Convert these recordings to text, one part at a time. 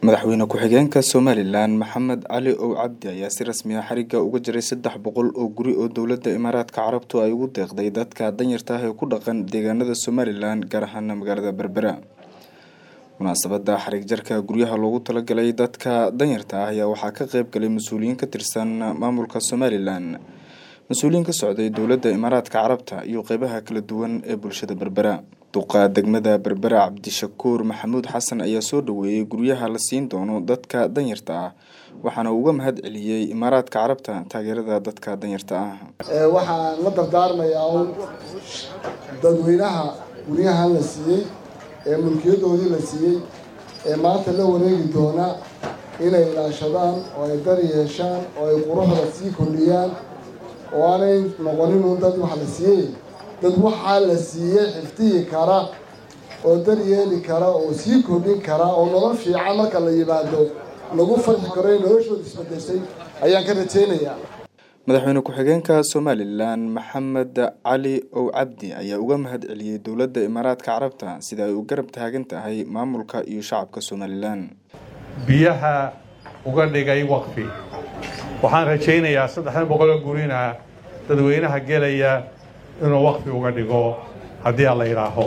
madaxweyne ku-xigeenka somalilan maxamed cali ow cabdi ayaa si rasmi ah xariga uga jiray saddex boqol oo guri oo dowladda imaaraadka carabtu ay ugu deeqday dadka danyarta ah ee ku dhaqan deegaanada somalilan gaar ahaana magaalada berbera munaasabada xarig jarka guryaha loogu talagalay dadka danyarta ah ayaa waxaa ka qeyb galay mas-uuliyiin ka tirsan maamulka somalilan mas-uuliyiin ka socday dowladda imaaraadka carabta iyo qeybaha kala duwan ee bulshada berbera duqa degmada berbera cabdishakuur maxamuud xasan ayaa soo dhaweeyey guryaha la siin doono dadka danyarta ah waxaana uga mahad celiyey imaaraadka carabta taageerada dadka danyarta ah waxaan la dardaarmayaa un dadweynaha guryahan la siiyey ee mulkiyadoodii la siiyey ee maanta la wareegi doona inay ilaashadaan oo ay dar yeeshaan oo ay quruxda sii kordhiyaan oo aanay noqonin un dad wax la siiyey dad waxaa la siiyey xifdihi kara oo dar yeeli kara oo sii kordhin kara oo nolol fiican marka la yimaado lagu farxi karo ee noloshooda isbedeshay ayaan ka rajaynayaa madaxweyne ku-xigeenka somalilan maxamed cali ow cabdi ayaa uga mahad celiyey dowladda imaaraadka carabta sida ay u garab taagan tahay maamulka iyo shacabka somalilan biyaha uga dhigay waqfi waxaan rajaynayaa saddexdan boqoloo gurina dadweynaha gelaya inuu waqfi uga dhigo haddii aan la yidhaaho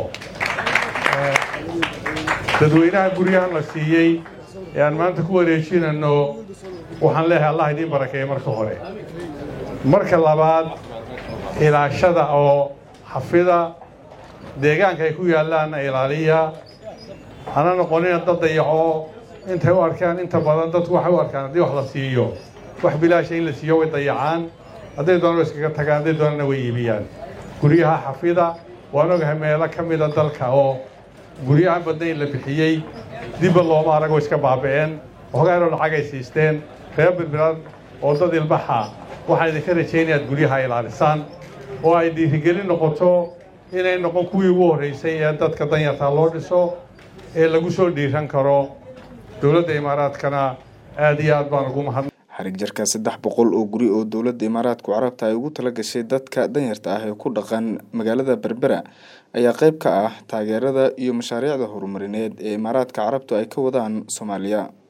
dadweynaha guryahan la siiyey ee aan maanta ku wareejinayno waxaan leeyahay allah idiin barakeeya marka hore marka labaad ilaashada oo xafida deegaanka ay ku yaallaanna ilaaliya hana noqonina dad dayaco intay u arkaan inta badan dadku waxay u arkaan haddii wax la siiyo wax bilaasha in la siiyo way dayacaan hadday doonana iskaga tagaan hadday doonana way iibiyaan guryaha xafida waan ogahay meelo ka mida dalka oo guryahan badnayn la bixiyey dibba looma aragoo iska baaba'een waxoogaanoo lacagay siisteen reer birbiran oo dad ilbaxa waxaan idinka rajaynaya ad guryaha ilaalisaan oo ay dhiirigelin noqoto inay noqon kuwii ugu horraysay ee dadka danyarta loo dhiso ee lagu soo dhiiran karo dowladda imaaraadkana aada iyo aad baan ugu mahad xarig jarka saddex boqol oo guri oo dowladda imaaraadku carabta ay ugu tala gashay dadka danyarta ah ee ku dhaqan magaalada berbera ayaa qeyb ka ah taageerada iyo mashaariicda horumarineed ee imaaraadka carabtu ay ka wadaan soomaaliya